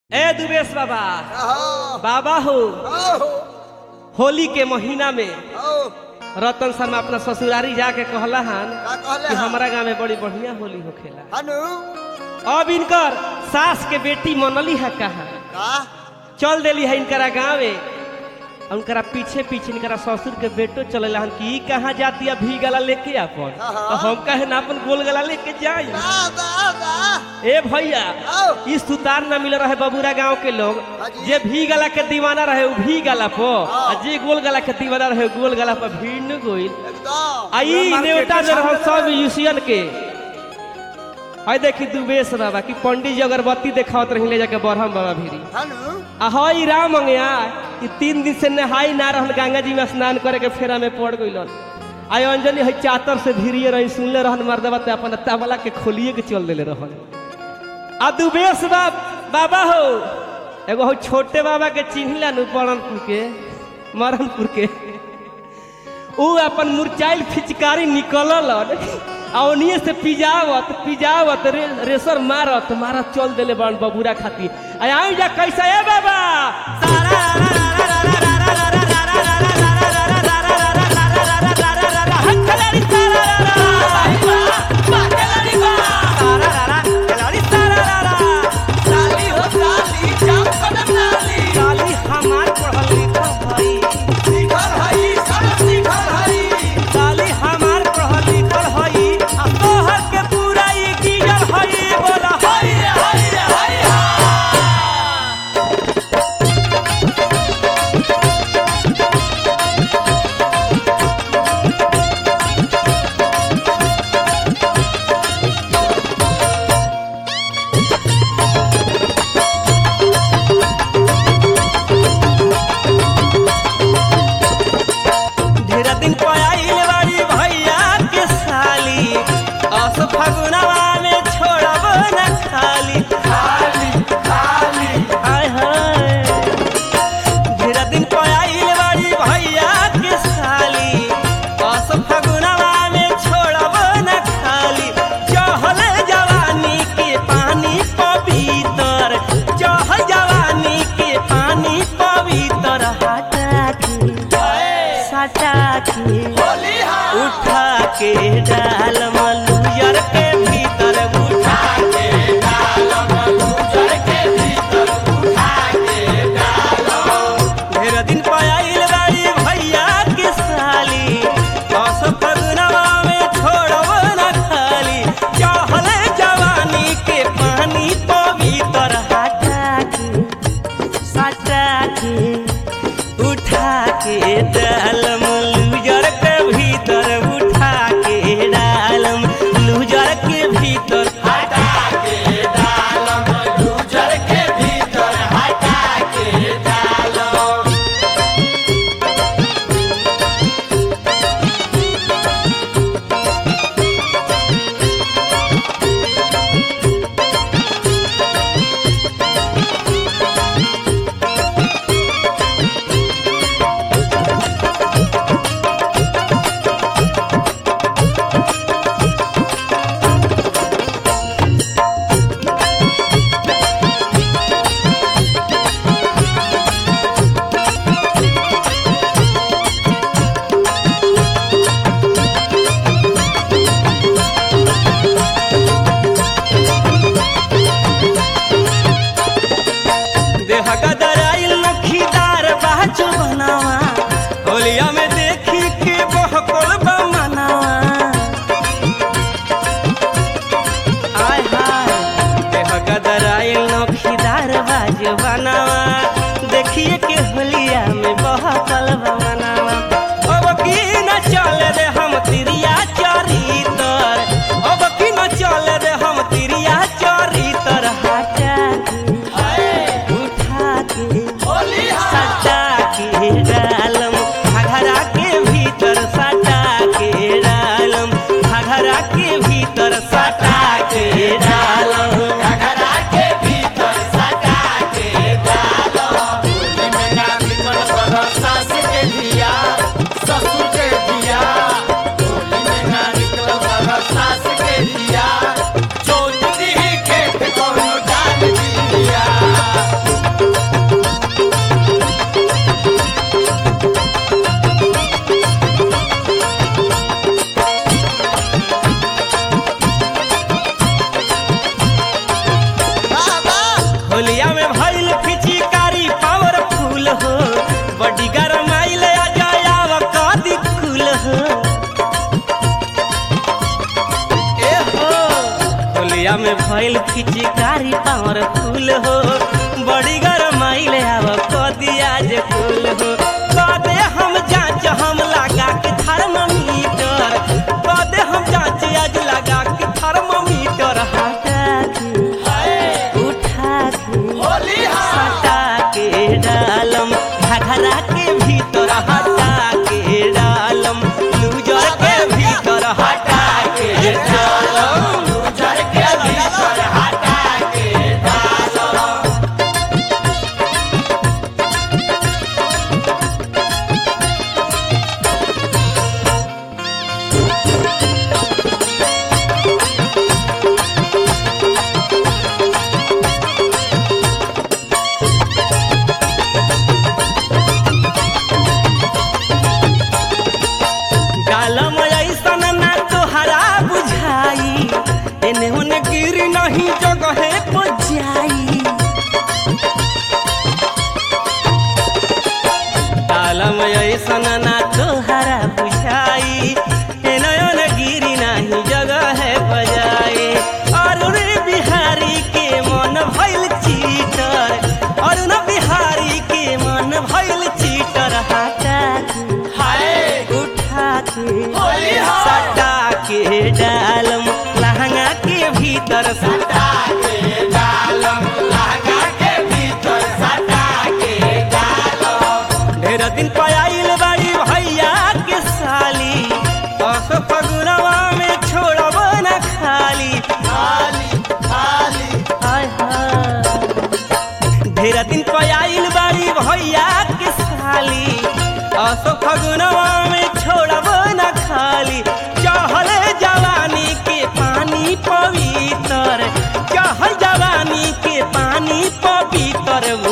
ए दुबेश बाबा आहो, बाबा हो आहो, होली के महीना में आओ, रतन शर्मा अपना ससुरारी जाके कहला हन का कहले कि हन? हमारा गांव में बड़ी बढ़िया होली होखेला हनु अब इनकर सास के बेटी मनली है कहा का चल देली है इनकरा गाँवे उनकरा पीछे पीछे इनकरा ससुर के बेटो चलेला हन कि ई कहाँ जाती है भी गला लेके अपन हाँ। तो हम कहे ना अपन गोल गला लेके जाई दा दा दा ए भैया आओ इस सुतार न मिल रहे बबूरा गांव के लोग हाँ जी। जे भी गला के दीवाना रहे उ भी गला पर हाँ। आ जे गोल गला के दीवाना रहे उ गोल गला पर भीड़ न गोइल एकदम आई नेवता में रहो सब यूसियन के आई देखी दुबेश बाबा कि पंडित जी अगरबत्ती देखावत रही ले जाके बरहम बाबा भीरी हनु आ हई राम अंगया कि तीन दिन से नहाई ना रहल गंगा जी में स्नान करे के फेरा में पड़ गइलन आई अंजलि हई चातर से भीरिए रही सुनले रहन मर्दबा ते अपन तबला के खोलिए के चल देले रहन आ दुबेश बाब बाबा हो एगो हो छोटे बाबा के चिन्हला नु परणपुर के मरणपुर के ऊ अपन मुरचाइल फिचकारी निकलल आ ओनिए से पिजावत पिजावत रे, रेसर मारत मारत चल देले बन बबूरा खाती आ आई जा कैसा है बाबा सारा काली हमार पढ़ल लिखल हई काली हमार पढ़ल लिखल हई आ तोहर के पूरा ई गिजल हई बोला हई रे हई रे हई में भइल पिचकारी पावर फूल हो बड़ी गरम आइले आव कदिया जे फूल हो कदे हम जांच हम लगा के थर्मामीटर कदे हम जांच आज लगा के थर्मामीटर हटा के उठा के होली हा हटा के डालम घघरा के भीतर हटा के डालम लूजर के भीतर हटा के डालम लूजर के भीतर हटा के डालो डालम ऐसन ना तोहरा बुझाई एने ओने गिर नहीं जगहे पर जाई डालम ऐसन ना तोहरा बुझाई एने ओने गिर नहीं जगहे पर जाई और रे बिहारी के मन भइल चीटर और न बिहारी के मन भइल चीटर हटा के हाय उठा के होली हा सटा के डालम लहंगा के भीतर सटा सटा के डालम लहंगा के भीतर सटा के डालम ढेर दिन पयाइल बाड़ी भैया के साली अस फगुनवा में छोड़ब न खाली खाली खाली हाय हाय ढेर दिन पयाइल बाड़ी भैया के साली अस फगुनवा में छोड़ब न खाली चहल जवानी के पानी पवित्र चहल जवानी के पानी पवित्र